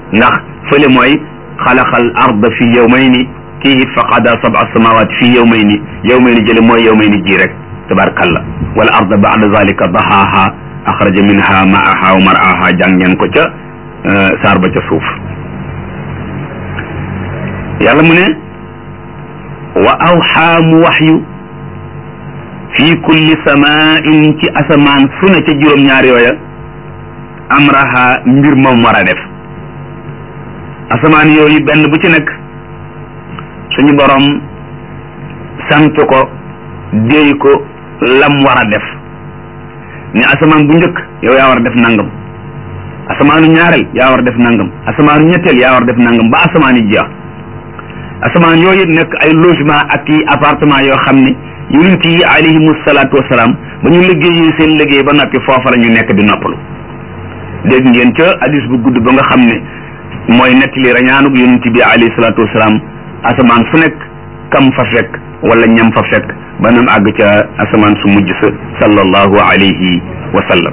ndax fële mooy xalaqal arda fi yawmayni kii it fa qada sab'a samawat fi yawmayni yawmayni jële mooy yawmayni ji rek tabarkalla wal arda ba'da zalika dahaaha axraja minha ma'aha wa mar'aha jàng ngeen ko ca saar ba ca suuf yàlla mu ne wa awxaa mu waxyu fi kulli samain ci asamaan su ne ca juróom-ñaar yooya amraha mbir moom war a def asamaan yooyu benn bu ci nekk suñu borom sant ko déy ko lam war a def ni asamaan bu njëkk yow yaa war a def nangam asamaanu ñaareel yaa war a def nangam asamaanu ñetteel yaa war a def nangam ba asamaan yi jeex asamaan yooyu nekk ay logement ak i appartement yoo xam ne yonent yi alayhimu salaatu wasalaam ba ñu liggéeyee seen liggéey ba noppi foofa la ñu nekk di noppalu dégg ngeen ca hadis bu gudd ba nga xam ne mooy nettali rañaanug yonent bi alayhi salaatu wasalaam asamaan su nekk kam fa fekk wala ñam fa fekk ba nam àgg ca asamaan su mujj sa sallallahu alayhi wa sallam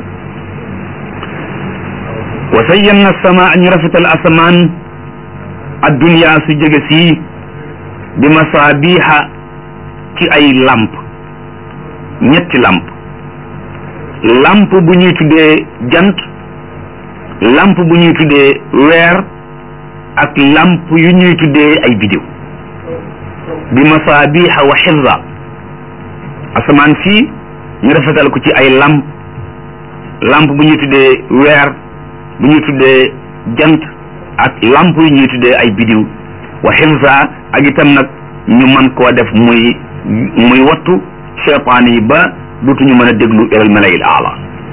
wa sayyanna sama ñu rafetal asamaan addunya su jege sii bi masaabiha ci ay lamp ñetti lamp lamp bu ñuy tuddee jant lamp bu ñuy tuddee weer ak lamp yu ñuy tuddee ay bidiw bi masaabiha wa xifza asamaan si ñu rafetal ko ci ay lamp lamp bu ñuy tuddee weer bu ñuy tuddee jant ak lamp yu ñuy tuddee ay bidiw wa xifza ak itam nag ñu mën koo def muy muy wattu cheytaan yi ba dutuñu mën a déglu ilal malayil aala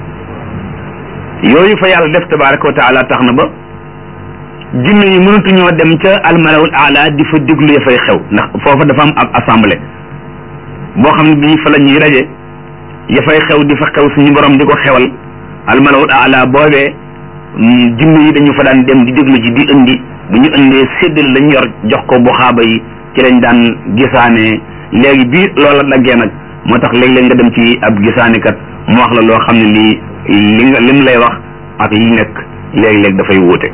yooyu fa yàlla def tabaraka wa taala tax na ba jinne yi mënatuñoo dem ca almalawul aala di fa déglu ya fay xew ndax foofa dafa am ab assemblée boo xam ne bii fa la ñuy daje ya fay xew di fa xew suñu borom di ko xewal almalawul aala boobee jinne yi dañu fa daan dem di déglu ji di indi bu ñu indee séddale lañ yor jox ko bu xaaba yi ci lañ daan gisaane léegi bii loola daggee nag moo tax léeg-léeg nga dem ci ab gisaanekat mu wax la loo xam ne lii li nga lim lay wax ak li nekk léeg-léeg dafay wuute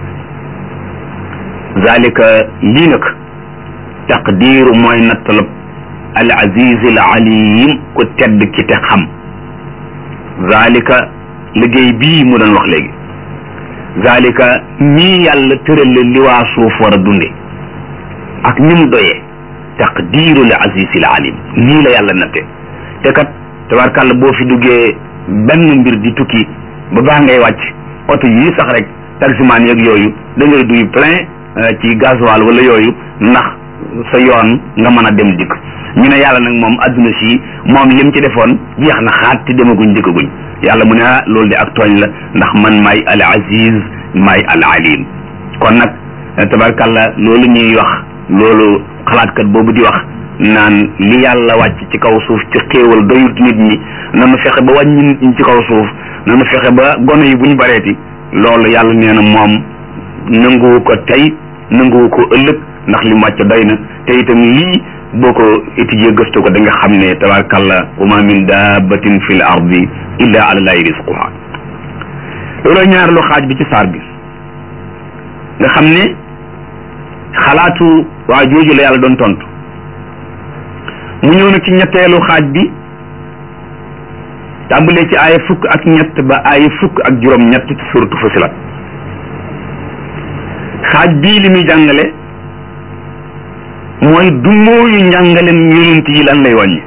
zalika lii nag taqdiiru mooy nattalab al aziz al alim ku tedd ki te xam zalika liggéey bii mu doon wax léegi zalika nii yàlla tërale li waa suuf war a dunde ak ni mu doyee taqdiiru al aziz al alim nii la yàlla natte te kat tabarkàlla boo fi duggee benn mbir di tukki ba baax ngay wàcc oto yii sax rek taximaan yeeg yooyu da ngay duy plein ci gasoil wala yooyu ndax sa yoon nga mën a dem dikk ñu ne yàlla nag moom adduna si moom lim ci defoon jeex na xaat te demaguñ dikkaguñ yàlla mu ne ah loolu de ak tooñ la ndax man maay al aziz maay al alim kon nag tabarkàlla loolu ñuy wax loolu xalaatkat boobu di wax naan li yàlla wàcc ci kaw suuf ci xéewal doyut nit ñi nanu fexe ba wàññi nit ñi ci kaw suuf nanu fexe ba gone yi bu ñu bareeti loolu yàlla nee na moom nanguwu ko tey nanguwu ko ëllëg ndax li mu wàcc doy na te itam lii boo ko étudier gëstu ko da nga xam ne tabarakàllah wa ma min dabbatin fi l ardi illa ala llahi risquha loolu ñaareelu xaaj bi ci saar bi nga xam ne xalaatu waa jooju la yàlla doon tontu mu ñëw nag ci ñetteelu xaaj bi tàmbalee ci aaya fukk ak ñett ba aaya fukk ak juróom ñett ci suratu Fusilat xaaj bii li muy jàngale mooy dummóoyu njàngalem yonent yi lan lay wàññi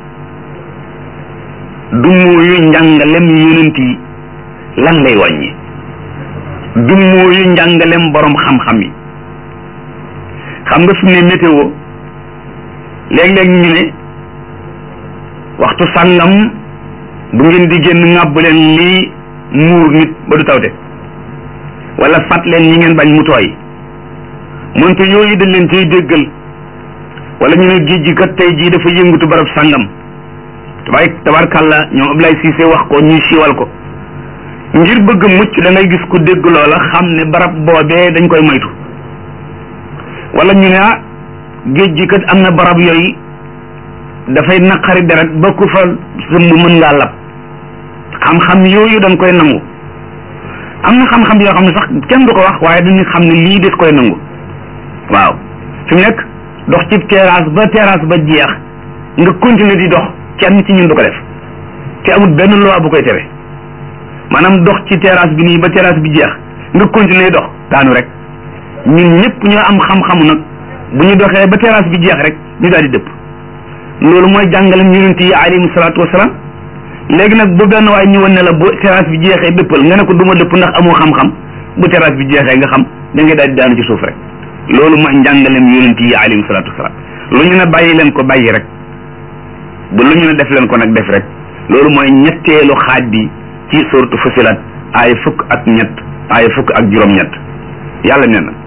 dummóoyu njàngalem yonent yi lan lay wàññi dummóoyu njàngalem borom xam-xam yi xam nga fi mu ne météo léeg-léeg ñu ne waxtu sàngam bu ngeen di génn ŋàbb leen lii muur nit ba du tawte wala fat leen ñi ngeen bañ mu tooy moonte yooyu dañ leen cay déggal wala ñu ne géej gi kat tey jii dafa yëngutu barab sàngam tabaay tabarkàlla ñoom Ablaye Cissé wax ko ñuy siiwal ko ngir bëgg mucc da ngay gis ku dégg loola xam ne barab boobee dañ koy moytu wala ñu ne ah géej gi kat am na barab yooyu dafay naqari deret ba ku fa sëmb mën ngaa lab xam-xam yooyu dañ koy nangu am na xam-xam yoo xam ne sax kenn du ko wax waaye dañuy xam ne lii des koy nangu waaw fi mu nekk dox ci terrasse ba terrasse ba jeex nga continuer di dox kenn ci ñun du ko def te amul benn loi bu koy tere maanaam dox ci terrasse bi nii ba terrasse bi jeex nga continuer dox daanu rek ñun ñëpp ñoo am xam-xamu nag bu ñu doxee ba terrasse bi jeex rek ñu daal di dëpp loolu mooy jàngalem yonent yi alayhimu salaatu wasalaam léegi nag bu benn waay ñëwoon ne la bu terrasse bi jeexee dëppal nga ne ko du ma dëpp ndax amoo xam-xam bu terrasse bi jeexee nga xam da ngay daal di daanu ci suuf rek loolu mooy njàngalem yonent yi alayhimu salaatu wasalaam lu ñu ne bàyyi leen ko bàyyi rek bu lu ñu ne def leen ko nag def rek loolu mooy ñetteelu xaaj bi ci suratu Fusilat ay fukk ak ñett ay fukk ak juróom-ñett yàlla nee na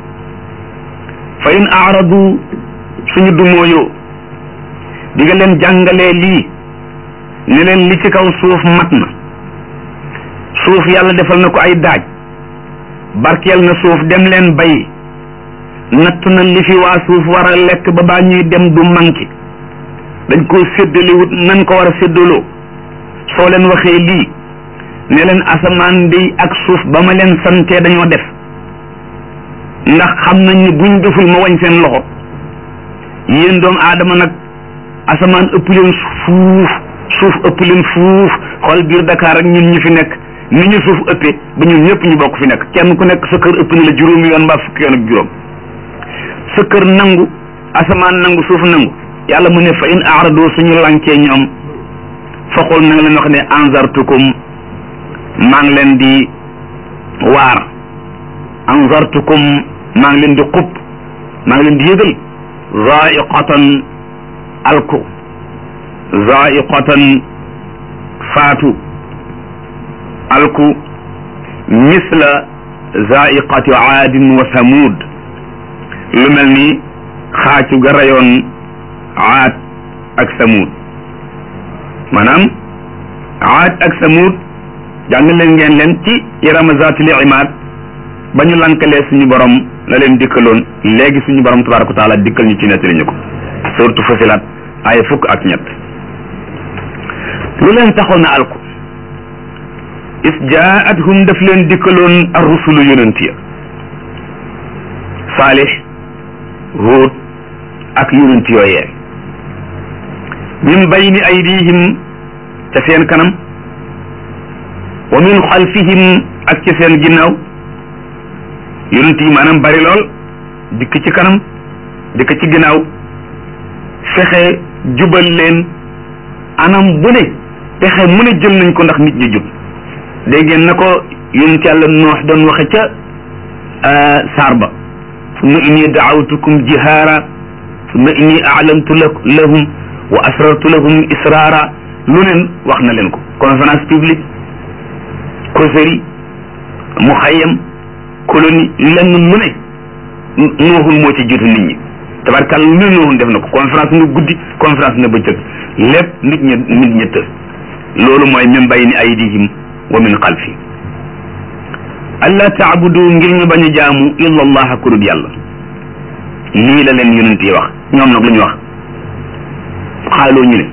fa in aaradu suñu dumóoyoo di nga leen jàngalee lii ne leen li ci kaw suuf mat na suuf yàlla defal na ko ay daaj barkeel na suuf dem leen bay natt na li fi waa suuf war a lekk ba baa ñuy dem du manqué dañ koo séddalewut nan ko war a séddaloo soo leen waxee lii ne leen asamaan day ak suuf ba ma leen santee dañoo def ndax xam nañ ni buñ deful ma wañ seen loxo yéen doomu aadama nag asamaan ëpp leen fuuf suuf ëpp leen fuuf xool biir Dakar ak ñun ñi fi nekk ni ñu suuf ëppee ba ñun ñëpp ñu bokk fi nekk kenn ku nekk sa kër ëpp na la juróomi yoon mbaa fukki yoon ak juróom sa kër nangu asamaan nangu suuf nangu yàlla mu ne fa in aarado suñu lankee ñoom foqul na nga leen wax ne anzartukum maa ngi leen di waar anzartukum maa ngi leen di xub maa ngi leen di yëgal zaiqatan alku zaiqatan faatu alku misla zaiqati aadin wa samud lu mel ni xaacu ga rayoon aad ak samud maanaam aad ak samud jàng leen ngeen leen ci irama zatil imaad ba ñu lankalee suñu borom la leen dikkaloon léegi suñu borom tabaraka wa taala dikkal ñu ci nettali ñu ko surtout Fusilat ay fukk ak ñett lu leen taxoon na alku is jaathum daf leen dikkaloon ar rusulu yonent ya saalix huud ak yonent yooyee min bayni aydihim ca seen kanam wa min xalfihim ak ca seen ginnaaw yonent yi maanaam bari lool dikk ci kanam dikk ci ginnaaw fexe jubal leen anam bu ne pexe mu ne jël nañ ko ndax nit ñi jub dégg ngeen na ko yonent yàlla noox doon waxe ca saar ba summa inni daawtukum jihaara summa inni aalamtu lahum wa asrartu lahum israara lu neen wax na leen ko conférence publique causerie mu xayam colonie lenn lu ne nooxul moo ci jiitu nit ñi tabarkàlla lu ne nooxul def na ko conférence nga guddi conférence nga bëccëg lépp nit ñi nit ñi të loolu mooy min bayni aydihim wa min xalfi allah taabudu ngir ñu bañ a jaamu illa allah ku dul yàlla lii la leen yonent yi wax ñoom nag lu ñu wax xaaloo ñu ne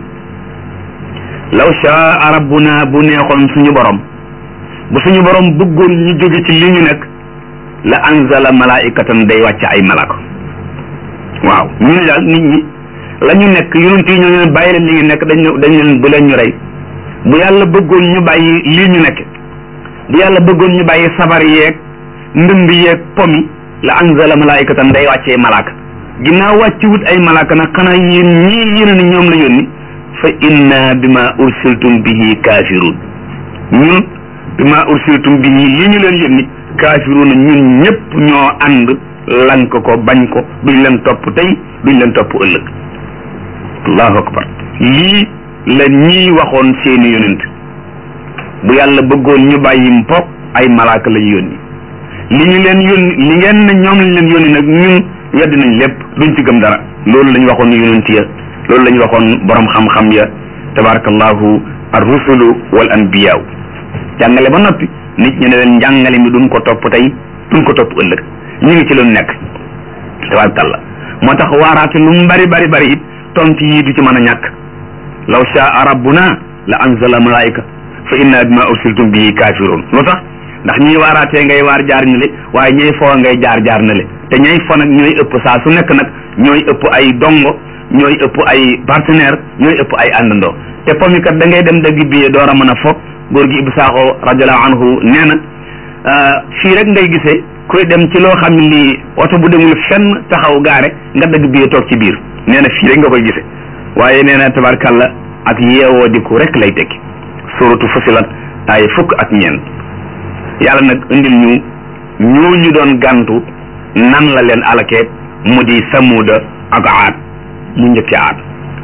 law shaa rabbuna bu neexoon suñu borom bu suñu borom bëggoon ñu jóge ci li ñu nekk la anzala malaikatan day wàcc ay malaka waaw ñu ne daal nit ñi la ñu nekk yonent yi ñoo leen bàyyi leen li ngi nekk dañ dañ leen bu leen ñu rey bu yàlla bëggoon ñu bàyyi lii ñu nekk bu yàlla bëggoon ñu bàyyi sabar yeeg ndënd yeeg pomi la anzala malaikatan day wàccee malaaka ginnaaw wàcci wut ay malaaka nag xanaa yéen ñii yéen ni ñoom la yónni fa inna bima ursiltum bihi kafirun ñun bima ursiltum bihi li ñu leen yónni kafirun ñun ñëpp ñoo ànd lank ko bañ ko duñ leen topp tey duñ leen topp ëllëg allahu akbar lii la ñii waxoon seeni yonent bu yàlla bëggoon ñu bàyyi mpok ay malaaka lañ yónni li ñu leen yónni li ngeen ne ñoom lañ leen yónni nag ñun wedd nañ lépp duñ ci gëm dara loolu lañ waxoon yonent ya loolu lañ waxoon borom xam-xam ya tabarakallahu ar rusulu wal anbiyaaw jàngale ba noppi nit ñi ne leen njàngale mi duñ ko topp tey duñ ko topp ëllëg ñu ngi ci lu nekk tabarakallah moo tax waaraate lu mu bari bari bari it tontu yii du ci mën a ñàkk law shaa rabbuna la anzala malaika fa inna bima ursiltum bihi kafirun lu tax ndax ñiy waaraatee ngay waar jaar na le waaye ñay foo ngay jaar jaar na le te ñay fo nag ñooy ëpp saa su nekk nag ñooy ëpp ay dongo ñooy ëpp ay partenaire ñooy ëpp ay àndandoo te pomikat da ngay dem dagg billet door a mën a fo góor gi Ibou Sakho radiallahu anhu nee na fii rek ngay gisee kuy dem ci loo xam ne lii oto bu demul fenn taxaw gaare nga dagg billet toog ci biir nee na fii rek nga koy gisee waaye nee na tabarkalla ak yeewoo diku rek lay tekki suratu Fusilat ay fukk ak ñeent yàlla nag indil ñu ñooñu doon gàntu nan la leen alakee mu di samuuda ak aad mu njëkkee aad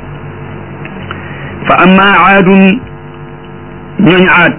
fa amma aadun ñooñ aad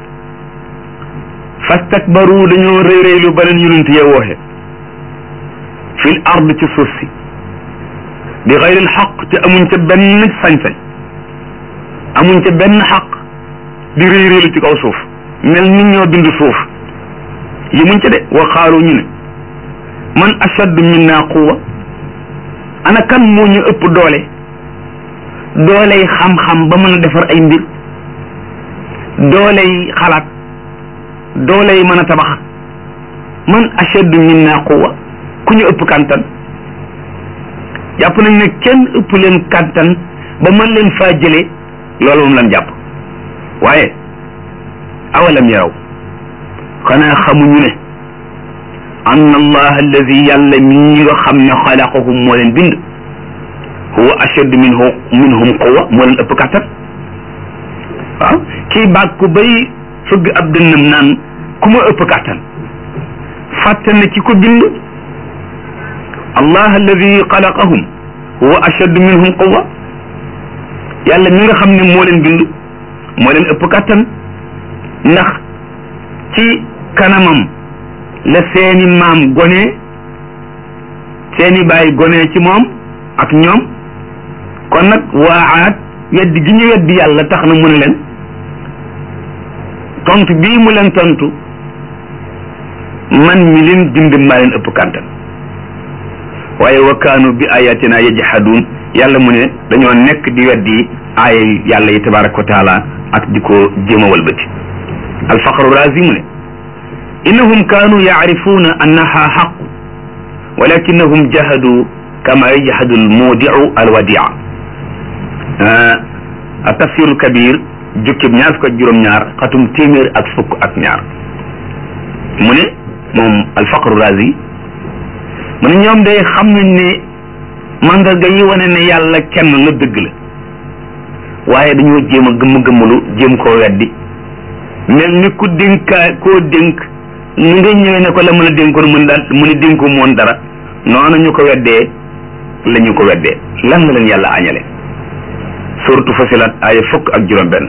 fastakbaru dañoo rëy rëy lu beneen yonent ya wooxe fil ard ci suuf si bi xayril xaq te amuñ ca benn sañ-sañ amuñ ca benn xaq di rëy rëylu ci kaw suuf mel ni ñoo bind suuf yi muñ ca de wa xaaru ñu ne man ashaddu minna quwa ana kan moo ñu ëpp doole dooley xam-xam ba mën a defar ay mbir dooley xalaat dooley mën a tabax man ashaddu minna quwa ku ñu ëpp kantan jàpp nañ ne kenn ëpp leen kantan ba mën leen faa jëlee loolu moom lan jàpp waaye awalam yaraw xanaa xamuñu ne anna allah alladi yàlla mii nga xam ne xalaqahum moo leen bind huwa ashaddu minhu minhum quwa moo leen ëpp kàttan waaw kii baag ku bay fëgg ab dënnam naan ku ma ëpp kàttan fàtte na ci ko bind allah alladi xalaqahum huwa ashaddu minhum quwa yàlla mi nga xam ne moo leen bind moo leen ëpp kàttan ndax ci kanamam la seeni maam gone seeni baay gone ci moom ak ñoom kon nag waa aat weddi gi ñu weddi yàlla tax na mu ne leen tontu bii mu leen tontu man mi leen bind maa leen ëpp kàttan waaye wa kaanu bi ayatina yajhaduun yàlla mu ne dañoo nekk di weddi aaya yàlla yi tabaraka wa taala ak di ko jéem a walbati alfaqru razi mu ne innahum kaanu yacrifuuna annaha xaq walakinahum jahadu kama yajhadu almudiu alwadia a tafsiru kabir jukkib ñaar fukk ak juróom-ñaar xatum téeméer ak fukk ak ñaar mu ne moom alfaqru razi mu ne ñoom day xam nañ ne mandarga yi wane ne yàlla kenn la dëgg la waaye dañoo jéem a gëmm-gëmmalu jéem koo weddi mel ni ku dénkaa koo dénk ni nga ñëwee ne ko la mën a dénkoon mën daal mu ne dénko moon dara noonu ñu ko weddee la ñu ko weddee lan la leen yàlla añale suratu fasilat aaya fukk ak juróom benn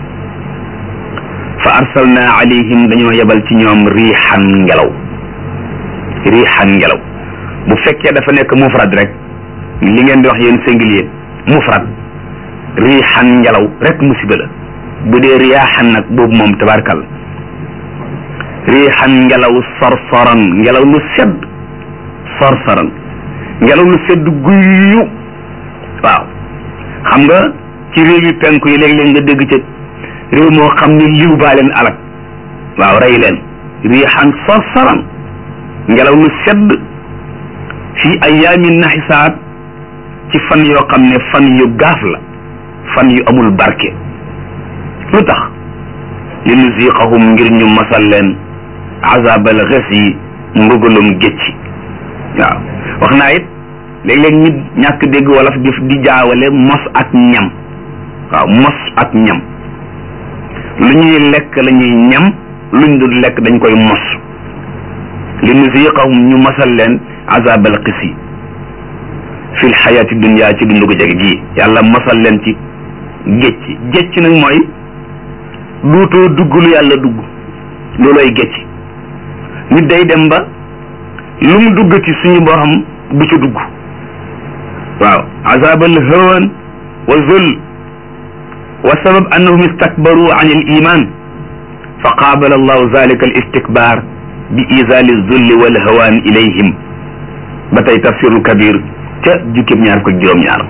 fa arsalna alayhim dañoo yebal ci ñoom riixan ngelaw riixan ngelaw bu fekkee dafa nekk mufrad rek li ngeen di wax yéen singulier mufrad riixan ngelaw rek musiba la bu dee riyaaxan nag boobu moom tabarkal riixan ngelaw sorsoran ngelaw lu sedd sorsoran ngelaw lu sedd guyyu waaw xam nga ci réew yi penku yi léeg-léeg nga dégg ca réew moo xam ne liw baa leen alak waaw rey leen riixan sorsoran ngelaw lu sedd fi ayaamin naxisaat ci fan yoo xam ne fan yu gaaf la fan yu amul barke lu tax li nuziqahum ngir ñu masal leen azabal xes yi mbugalum gécci waaw wax naa it léeg-léeg nit ñàkk dégg wolof di di jaawale mos ak ñam waaw mos ak ñam lu ñuy lekk la ñuy ñam luñ dul lekk dañ koy mos li nuziqahum ñu masal leen azabal xis yi fil xayaati dunya ci dundu ko jeg ji yàlla masal leen ci gécc gécc nag mooy duutoo dugg lu yàlla dugg loolooy gécc nit day dem ba lu mu dugg ci suñu borom du ca dugg waaw azabal hawan wa zul wa sabab annahum istakbaru an al iman fa qaabala allahu zalika al istikbar bi izali zulli wal hawan ilayhim ba tey tafsirul kabir ca jukkib ñaar ko juróom-ñaar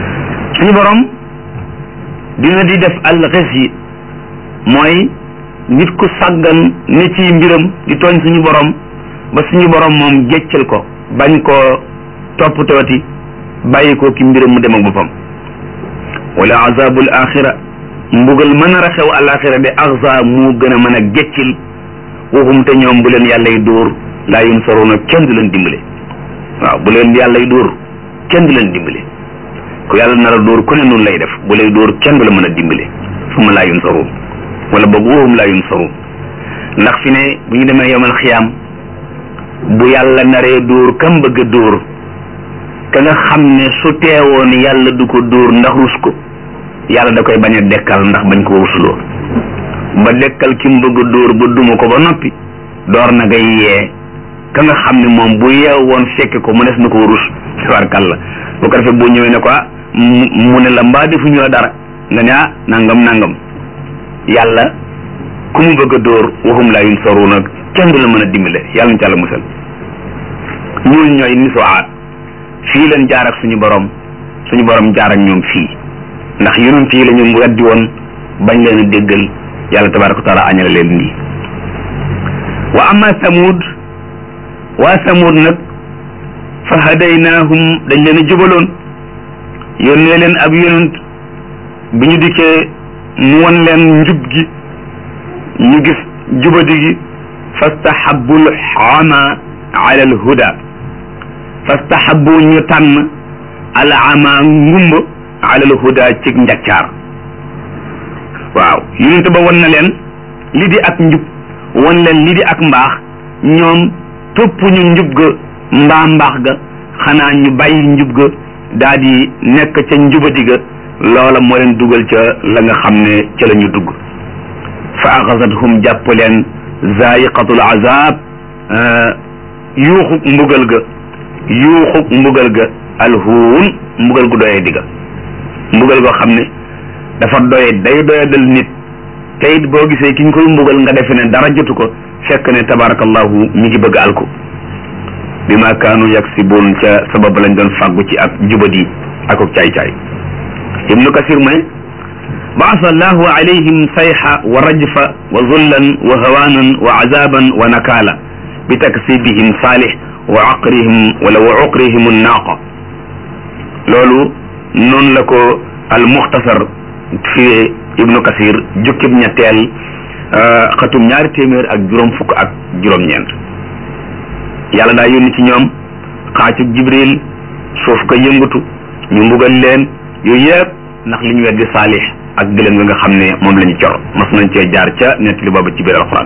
suñu borom dina di def alxes yi mooy nit ku sàggan ne ci mbiram di tooñ suñu borom ba suñu borom moom géccal ko bañ koo toppatooti bàyyi ko ki mbiram mu dem ak boppam wala azabul axira mbugal mën a xew alaxira de axza mu gën a mën a géccil waxum te ñoom bu leen yàlla y dóor laa yunsaruna kenn du leen dimbale waaw bu leen yàlla y dóor kenn du leen dimbale ku yàlla nar a dóor ku ne noonu lay def bu lay dóor kenn du la mën a dimbale suma laa yunsarun wala boog waxum laa yunsarun ndax fi ne bu ñu demee yomal xiyaam bu yàlla naree dóor kam bëgg a dóor ka nga xam ne su teewoon yàlla du ko dóor ndax rus ko yàlla da koy bañ a dekkal ndax bañ ko rusuloo ba dekkal ki mu bëgg a dóor ba duma ko ba noppi door na ngay yee ka nga xam ne moom bu yeew woon fekke ko mu des na ko rus tabarkalla bu ko defee boo ñëwee ne ko ah mu ne la mbaa defuñu la dara nga ne ah nangam nangam yàlla ku mu bëgg a dóor waxum laa yun soru nag kenn du la mën a dimbale yàlla na ci yàlla musal ñooñu ñooy nisoaat fii leen jaar ak suñu borom suñu borom jaar ak ñoom fii ndax yonent yi la ñu weddi woon bañ leen a déggal yàlla tabaraka wa taala añale leen nii wa amma samud waa samud nag fa hadaynaahum dañ leen a jubaloon yónnee leen ab yonent bi ñu dikkee mu won leen njub gi ñu gis jubadi gi fastahabul ama ala al huda fastahabu ñu tànn al ama ngumba ala al huda cig njaccaar waaw yonent ba won na leen li di ak njub won leen li di ak mbaax ñoom topp ñu njub ga mbaa mbaax ga xanaa ñu bàyyi njub ga daa di nekk ca njubadi ga loola moo leen dugal ca la nga xam ne ca la ñu dugg fa axasathum jàpp leen zaiqatul azab yuuxu mbugal ga yuuxu mbugal ga alhuun mbugal gu doyee digga mbugal goo xam ne dafa doye day doyadal nit te it boo gisee ki ñu koy mbugal nga defe ne dara jotu ko fekk ne tabarakallahu mi ngi bëgg alku bi ma kaanu yaksibuun ca sabab lañ doon fàggu ci ak jubadi ak ak caay-caay ibnu kasir mu ne baasa allahu alayhim sayxa wa rajfa wa zullan wa hawaanan wa azaban wa nakaala bi taksibihim saalih wa aqrihim wala wa uqrihim annaaqa loolu noonu la ko al muxtasar fi ibnu kasir jukkib ñetteel xatum ñaari téeméer ak juróom fukk ak juróom-ñeent yàlla daa yónni ci ñoom xaacu jibril suuf ko yëngatu ñu mbugal leen yooyu yëpp ndax li ñu weddi saalix ak gëlëm nga nga xam ne moom la ñu cor mas nañ cee jaar ca nettali boobu ci biir alxuraan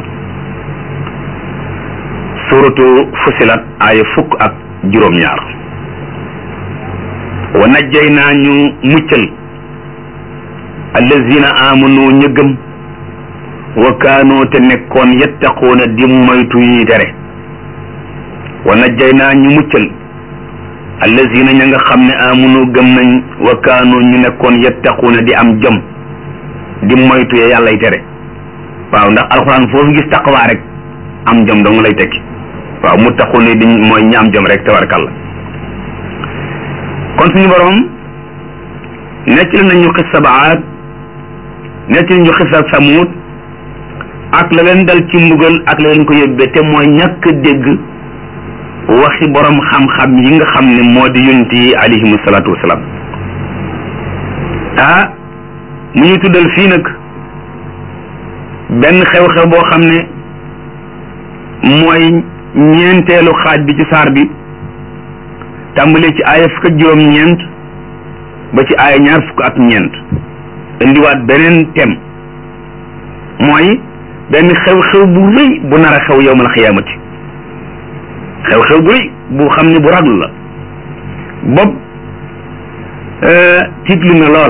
suratu fusilat aaya fukk ak juróom-ñaar wa najjay naa ñu muccal allazina amanu ñu gëm wa kaanoo te nekkoon yattaquuna di moytu yi tere wa najjay naa ñu muccal allazina ña nga xam ne amunu gëm nañ wa kaanoo ñu nekkoon yattaquuna di am jom di moytu ya yàllay tere waaw ndax alxuraan foofu gis taqwaa rek am jom dong lay tekki waaw mu taxu ni di mooy ñaam jom rek tabarkalla kon suñu borom nettali nañu xissa baat nettali ñu xissa samuut ak la leen dal ci mbugal ak la leen ko yóbbee te mooy ñàkk dégg waxi borom xam-xam yi nga xam ne moo di yonent yi alayhimu salaatu wasalaam ah mu ñu tuddal fii nag benn xew-xew boo xam ne mooy ñeenteelu xaaj bi ci saar bi tàmbalee ci aaya fukk ak juróom-ñeent ba ci aaya ñaar fukk ak ñeent indiwaat beneen thème mooy benn xew-xew bu rëy bu nar a xew yowmal xiyaamati xew-xew bu rëy bu xam ne bu raglu la bopp tiitlu na lool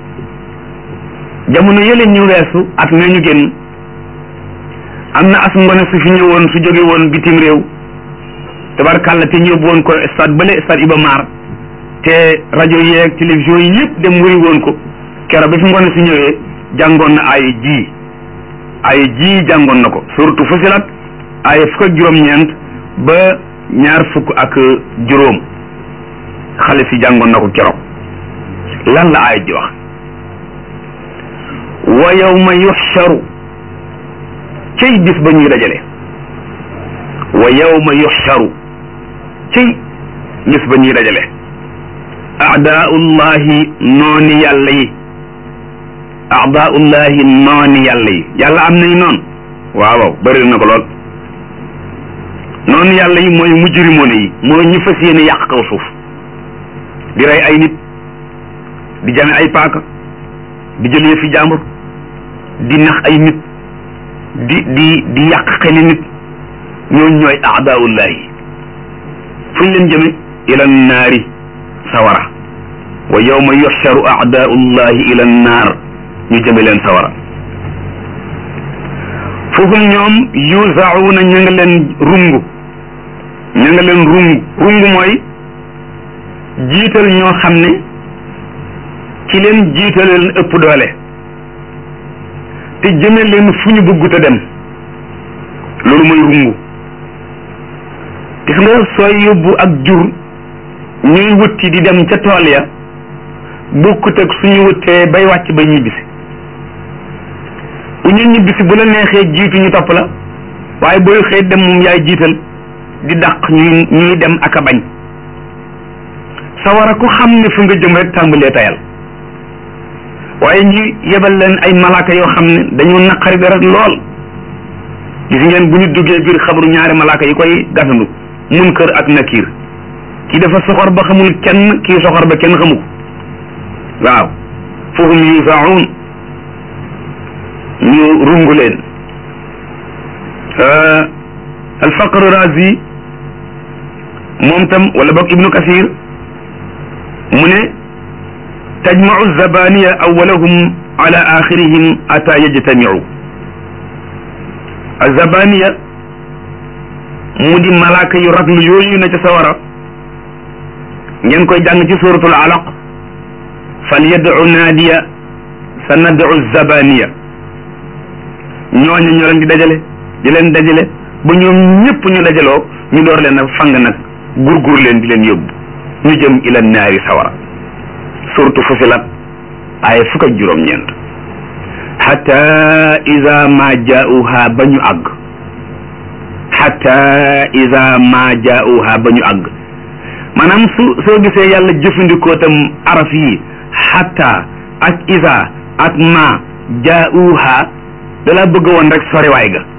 jamono yële ñu weesu at mee ñu génn am na as ngone su fi ñëwoon su jóge woon bitim réew tabarkàlla te ñu yóbbu woon ko stade bële stade Iba Mar te rajo yeeg télévision yi yëpp dem wëri woon ko keroog bi fi ngone su ñëwee jàngoon na ay ji ay ji jàngoon na ko surtout Fusilat ay fukk ak juróom-ñeent ba ñaar fukk ak juróom xale si jàngoon na ko keroog lan la ay ji wax wa yawma yuxsharu cëy bis ba ñuy dajale wa yawma yuxsharu cëy bis ba ñuy dajale aadaullahi nooni yàlla yi aadaullahi nooni yàlla yi yàlla am nañ noonu waaw waaw bëri na ko lool noonu yàlla yi mooy mujrimoone yi mooy ñu fas yéene yàq kaw suuf di rey ay nit di jame ay paaka di jëlee fi jàmbur di nax ay nit di di di yàq xeli nit ñooñu ñooy aadaullahi fu ñu leen jëme ila naari sawara wa yawma yuxsharu aadaullahi ila naar ñu jëme leen sawara foofu ñoom yuzauna ña nga leen rungu ña nga leen rungu rungu mooy jiital ñoo xam ne ci leen jiital leen ëpp doole te jëme leen fu ñu bëggut a dem loolu mooy rungu gis nga sooy yóbbu ak jur ñuy wutti di dem ca tool ya bokkut ak suñu wuttee bay wàcc ba ñibbisi bu ñu ñibbisi bu la neexee jiitu ñu topp la waaye booy xëy dem moom yaay jiital di dàq ñuy ñuy dem ak a bañ sawara ku xam ne fu nga jëm rek tàmbalee tayal waaye ñu yebal leen ay malaaka yoo xam ne dañu naqari dara lool gis ngeen bu ñu duggee biir xabru ñaari malaaka yi koy gasandu munkar ak nakiir kii dafa soxor ba xamul kenn kii soxor ba kenn xamu ko waaw fahum yusaun ñu rungu leen alfaqr razi moom tam wala boog ibnu kasir mu ne tajmau zabaniya awalahum ala axirihim ata yajtamiu azabaniya mu di malaaka yu raglu yooyu na ca sawara ngeen koy jàng ci suratul alaq fal yad'u naadiya sa nad'u zabaniya ñooñu ñoo leen di dajale di leen dajale ba ñoom ñëpp ñu dajaloo ñu door leen a fang nag gurgur leen di leen yóbbu ñu jëm ila naari sawara suratu fusilat ay fukk ak juróom-ñeent xata ida ma jaauha ba ñu àgg xata ida ma jaauha ba ñu àgg maanaam su soo gisee yàlla jëfandikoo tam araf yi xata ak ida ak ma jaauha dalaa bëgg woon rek soriwaay ga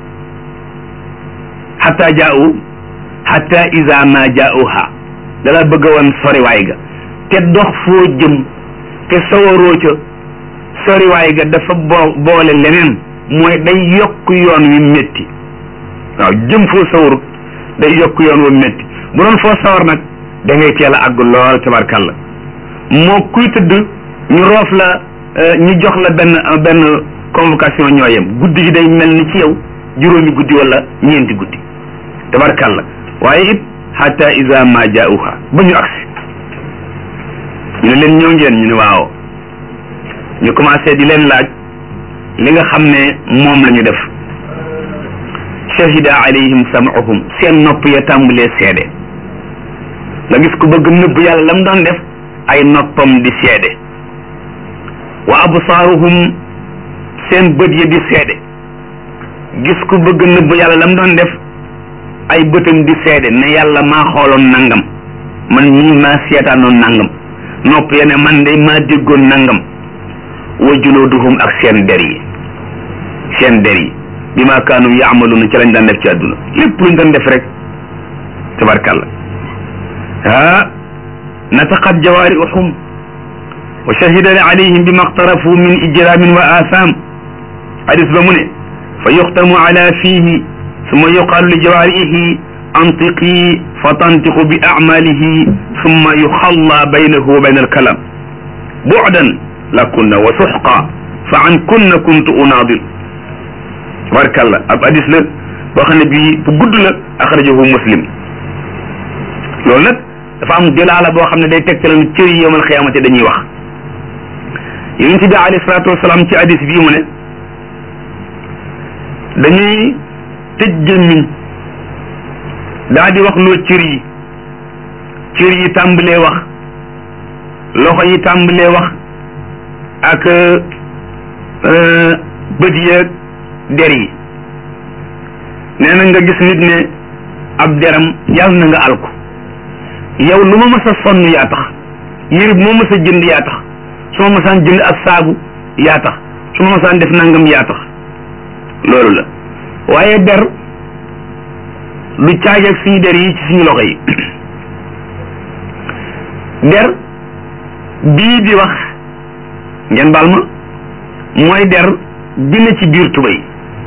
xata jaau xata ida ma jaauha dalaa bëgg woon soriwaay ga te dox foo jëm te sawaroo ca soriwaay ga dafa boo boole leneen mooy day yokk yoon wi métti waaw jëm foo sawarut day yokk yoon wi métti bu doon foo sawar nag da ngay teel a àgg lool tabarkalla moo kuy tëdd ñu roof la ñu jox la benn benn convocation ñoo yem guddi gi day mel ni ci yow juróomi guddi wala ñeenti guddi tabarkalla waaye it hatta iza ma jaauha ba ñu agsi ñu ne leen ñëw ngeen ñu ne waaw ñu commencé di leen laaj li nga xam ne moom la ñu def shahida alayhim sam'uhum seen nopp ya tàmbalee seede nga gis ku bëgg nëbb yàlla lam doon def ay noppam di seede wa absaaruhum seen bët ya di seede gis ku bëgg nëbb yàlla lam doon def ay bëtam di seede ne yàlla maa xooloon nangam man mii maa seetaanoon nangam nopp ya ne man de maa déggoon nangam wa julooduhum ak seen der yi seen der yi bi ma kaanu yaamaluuna ci lañ daan def ci àdduna lépp luñ doon def rek tabarkalla ah nataqat jawaarihum wa shahida alayhim bima aqtarafu min ijramin wa atham hadis ba mu ne fa yuxtamu ala fihi summa yuqaalu li jawaarihi antiqi fa tantiqu bi acmalihi summa yuxalla baynahu wa bayna alkalam bucdan lakunna wa suxqa fa an kunna kuntu unaadir tabarkalla ab hadis la boo xam ne bii bu gudd la axrajahu muslim loolu nag dafa am dilaala boo xam ne day tegtale ne cër yi yowmal xiyaamate dañuy wax yonent bi alayhi salaatu wasalaam ci hadis bii mu ne dañuy tëj gémmiñ daa di wax loo cër yi cër yi tàmbalee wax loxo yi tàmbalee wax ak bët yeeg der yi nee na nga gis nit ne ab deram yàlla na nga alku yow lu ma mës a sonn yaa tax yére bu ma mës a jënd yaa tax su ma mësaan jënd ak saabu yaa tax su ma mësaan def nangam yaa tax loolu la waaye der du caaj ak suñu der yi ci suñu loxo yi der bii di wax ngeen baal ma mooy der bi ne ci biir tubéy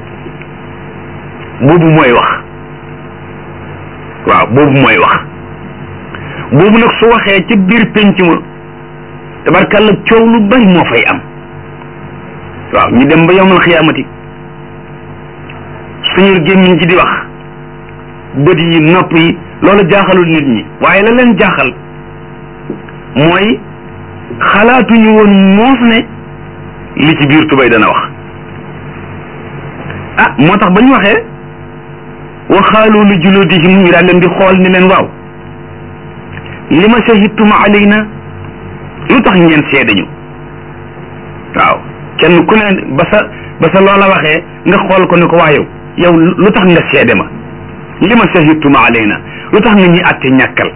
boobu mooy wax waaw boobu mooy wax boobu nag su waxee ci biir penc ma tabarkàlla coow lu bari moo fay am waaw ñu dem ba yowmal xiyaamati suñu gémmiñ ci di wax bët yi nopp yi loolu jaaxalul nit ñi waaye la leen jaaxal mooy xalaatuñu woon moos ne li ci biir tubay dana wax ah moo tax ba ñu waxee waxaalu li juludihim ñu daal leen di xool ni leen waaw li ma shahidtum alayna lu tax ngeen seede ñu waaw kenn ku ne ba sa ba sa loola waxee nga xool ko ne ko waa yow yow lu tax nga seede ma li ma shahidtum alayna lu tax nga ñuy àtte ñàkkal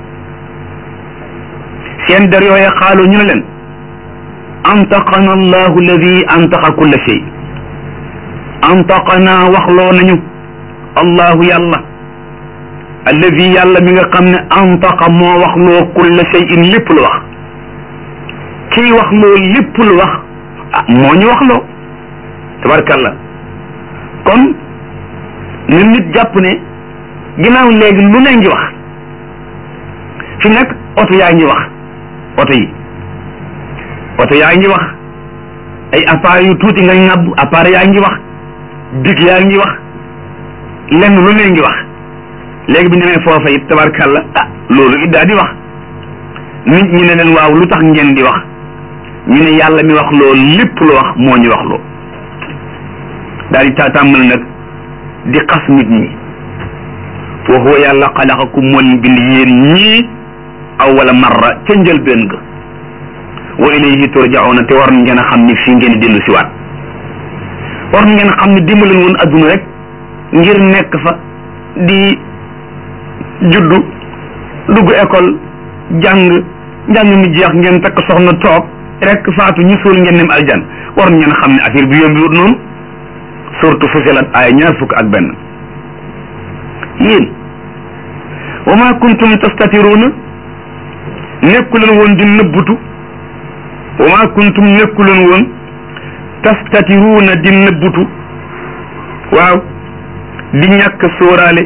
seen der yooye xaalu ñu ne leen antaqana allahu alladi antaqa kulla shay antaqana waxloo nañu allahu yàlla alladi yàlla mi nga xam ne antaqa moo waxloo kulla shayin lépp lu wax kiy waxloo lépp lu wax ah moo ñu waxloo tabarkalla kon na nit jàpp ne ginnaaw léegi lu ne ngi wax fi nag oto yaa ngi wax oto yi oto yaa ngi wax ay appareil yu tuuti nga ŋàbb appareil yaa ngi wax dig yaa ngi wax lenn lu ne ngi wax léegi bi ñu demee foofa it tabarkalla ah loolu it daa di wax nit ñi ne leen waaw lu tax ngeen di wax ñu ne yàlla mi wax loo lépp lu wax moo ñu wax loo daal di tàmmal nag di xas nit ñi wa huwa yàlla xalaqakum moo leen bind yéen ñii awwala marra ca njëlbéen ga wa ilayhi turjauna te war ngeen a xam ni fii ngeen dellu si waat war ngeen a xam ne dimbaleen woon adduna rek ngir nekk fa di juddu dugg école jàng njàng mi jeex ngeen takk soxna toog rek faatu ñu suul ngeen dem aljan war ngeen a xam ne affaire bi yombiwut noonu surtout Fusilat ay ñaar fukk ak benn yéen wa ma kuntum tastatiruuna nekkuleen woon di nëbbutu wa ma kuntum nekkuleen woon tastatiruuna di nëbbutu waaw di ñàkk sóoraale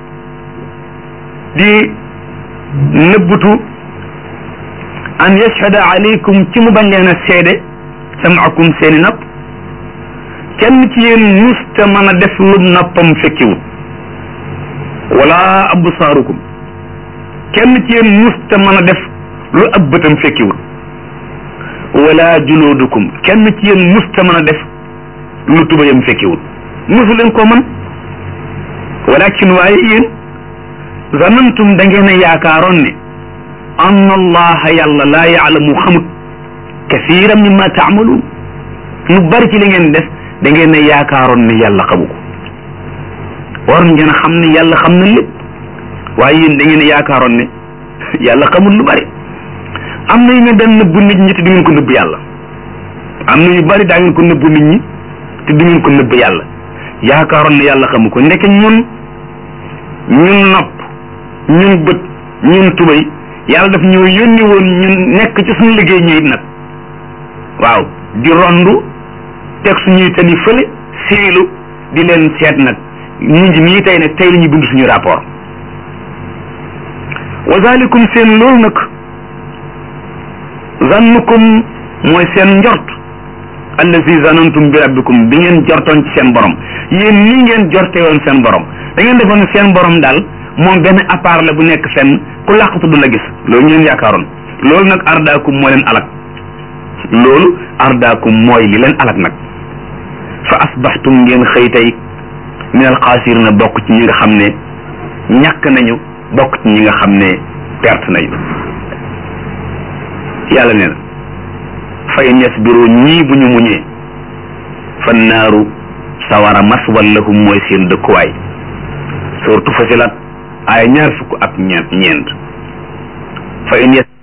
di nëbbutu an yashhada alaykum ci mu bañ leen a seede samaakum seeni nopp kenn ci yéen musta mën a def lu noppam fekkiwut wala absaarukum kenn ci yéen musta mën a def lu ab bëtam fekkiwut wala juloodukum kenn ci yéen musta mën a def lu tubayam fekkiwut musu leen ko mën walakin waaye yéen zanantum da ngeen a yaakaaroon ne anna allaha yàlla laa yaalamu xamut kasiran mimma taamaluun lu bari ci li ngeen def da ngeen a yaakaaroon ne yàlla xamu ko war ngeen a xam ne yàlla xam na lépp waaye yéen da ngeen a yaakaaroon ne yàlla xamul lu bari am na yu ngeen daan nëbbu nit ñi te du ngeen ko nëbb yàlla am na yu bari daa ngeen ko nëbbu nit ñi te du ngeen ko nëbb yàlla yaakaaroon ne yàlla xamu ko ndeke ñun ñun nopp ñun bët ñun tubay yàlla daf ñoo yónni woon ñun nekk ci suñu liggéey ñuy nag waaw di rondu teg suñuy tani fële siilu di leen seet nag ñu ngi nii tey nag tey la ñu bind suñu rapport wa zalikum seen loolu nag zannukum mooy seen njort allazi zanantum bi rabbikum bi ngeen jortoon ci seen borom yéen nii ngeen jorte woon seen borom da ngeen defoon ne seen borom daal moom benn appareil la bu nekk fenn ku làqatu du la gis loolu ngeen yaakaaroon loolu nag ardaakum moo leen alak loolu ardaakum mooy li leen alak nag fa asbaxtum ngeen xëy tey min al xaasirina bokk ci ñi nga xam ne ñàkk nañu bokk ci ñi nga xam ne perte nañu yàlla nee na fa in yasbiru ñii bu ñu muñee fan naaru sawara maswal lahum mooy seen dëkkuwaay surtout fasilat ay ñaar fukk ak ñeent ñeent fa in